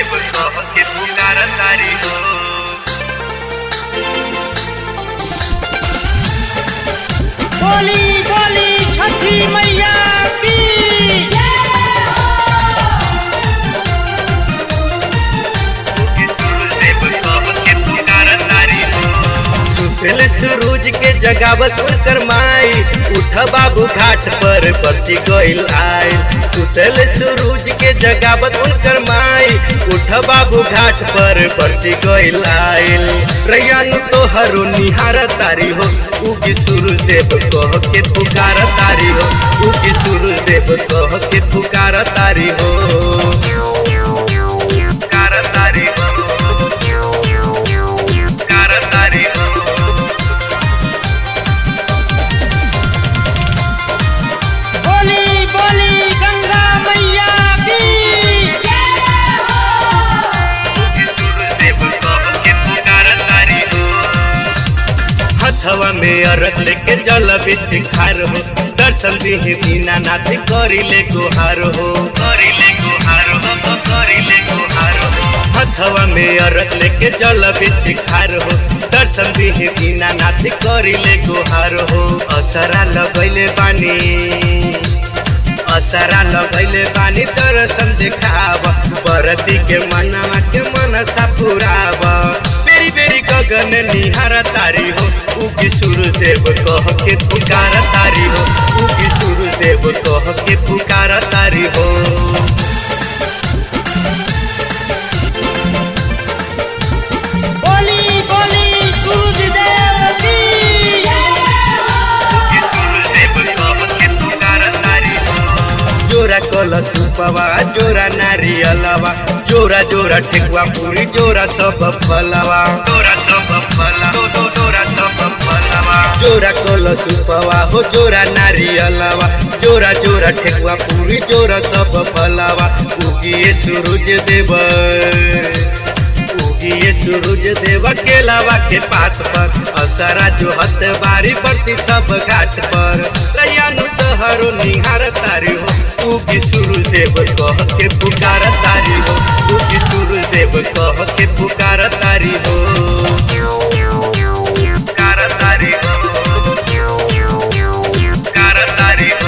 सूरजदेव कह के पुकार तारी हो बोली बोली छठी मैया की कि सूरजदेव कह के पुकार तारी हो सुतल सूरज के जगावत कर माई उठ बाबू घाट पर पर्ची गइल आइल सुतल सूरज के जगावत कर माई उठ बाबू घाट पर पर्ची गइल आइल रैयानु तोहरो निहार तारी हो उगी सूरज देव कह के पुकार तारी हो उगी सूरज देव कह के पुकार तारी हो पुकार तारी हो पुकार तारी हो बोली बोली गंगा मैया की कि सूरजदेव कह के पुकार तारी हो हथवा में अरग लेके जल बिच खार हो दर्शन दिहे बिना नाथ करी ले गुहार हो करिले गुहार हो तो करिले गुहार हो हथवा में अरग लेके जल बिच खार हो दर्शन दिहे बिना नाथ करी ले गुहार हो असरा लगैले बानी असरा लगैले बानी दर्शन देखाव बरती के मनवा के मनसा पुराव बेरी बेरी गगन निहार तारी हो उगी सूरजदेव कह के पुकार तारी हो उगी सूरजदेव कह के पुकार तारी हो बोली बोली सूरज देव की कि सूरजदेव कह के पुकार तारी हो जोरा कलश उपवा जोरा नारियलवा जोरा जोरा ठेकुआ पूरी जोरा सब फलवा तोरा सब फला तो तो तोरा सब फलवा जोरा कलश उपवा हो जोरा नारियलवा जोरा जोरा ठेकुआ पूरी जोरा सब फलवा उगिए सूरज देव उगिए सूरज देव केलावा के पात पर असरा जो हत बारी बरती सब घाट पर रैयानु तहरो निहार तारी हो उगी सूरज देव कह के पुकार तारी हो उगी सूरज देव कह के पुकार तारी हो पुकार तारी हो पुकार तारी हो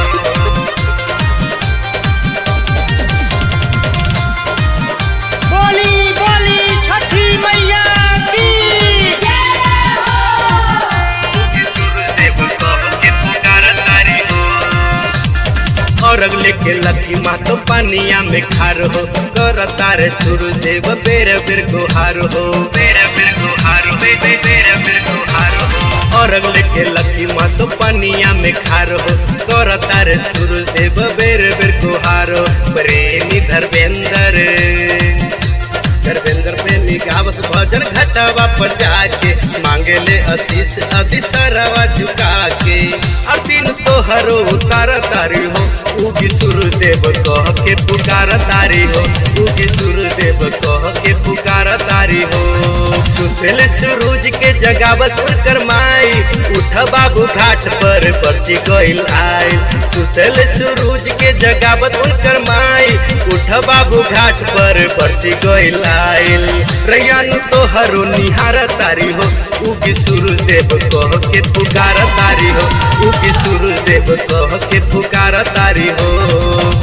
बोली बोली छठी मैया की कि सूरजदेव कह के पुकार तारी हो अरग लेके लथी मातो पानिया में खार हो कर तारे सूरज देव बेर बेर गुहार हो मेरा मेरे गुहार हो बे मेरा मेरे गुहार हो अरग लेके लथी मातो पानिया में खार हो कर तारे सूरज देव बेर बेर गुहार हो प्रेमी धर्मेंद्र धर्मेंद्र प्रेमी गावत भजन घटवा पर जाके मांगे ले आशीष अति सरवा झुका के असीन तोहरो उतार तारी हो उगी सूरदेव कह के पुकार तारी हो उगी सूरदेव कह के पुकार तारी हो सुतल सूरज के जगावत कर माई उठ बाबू घाट पर पर्ची गइल आई सुतल सूरज के जगावत कर माई उठ बाबू घाट पर पर्ची गइल आइल रैयानु तोहरो निहार तारी हो उगी सूरदेव कह के पुकार तारी हो उगी सूरदेव कह के पुकार तारी हो